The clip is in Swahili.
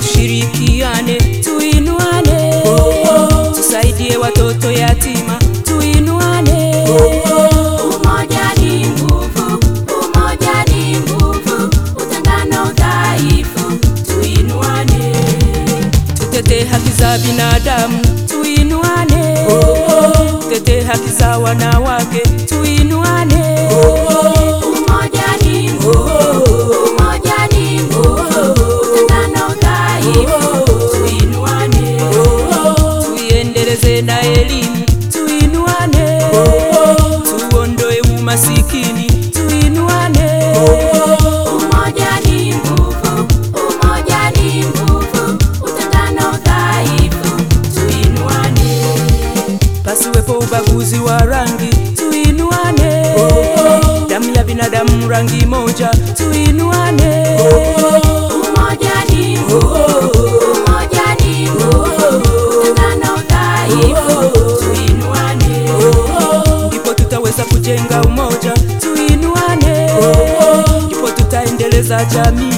tushirikiane, tuinuane, tusaidie watoto yatima, tuinuane. Umoja ni nguvu, umoja ni nguvu, utengano udhaifu, tuinuane. Tutete haki za binadamu, tuinuane. Tutete haki za wanawake, tuinuane. Umoja ni nguvu, umoja ni nguvu, utengano udhaifu, tuinuane. Tuiendeleze na elimu, tuinuane. Tuondoe umasikini, tuinuane. Umoja ni nguvu, umoja ni nguvu, utengano udhaifu, tuinuane. Pasiwepo ubaguzi wa rangi, tuinuane. Damu ya binadamu rangi moja, tuinuane. Umoja ni nguvu, umoja ni nguvu, utengano udhaifu, tuinuane. Ndipo tutaweza kujenga umoja, tuinuane. Ndipo tutaendeleza jamii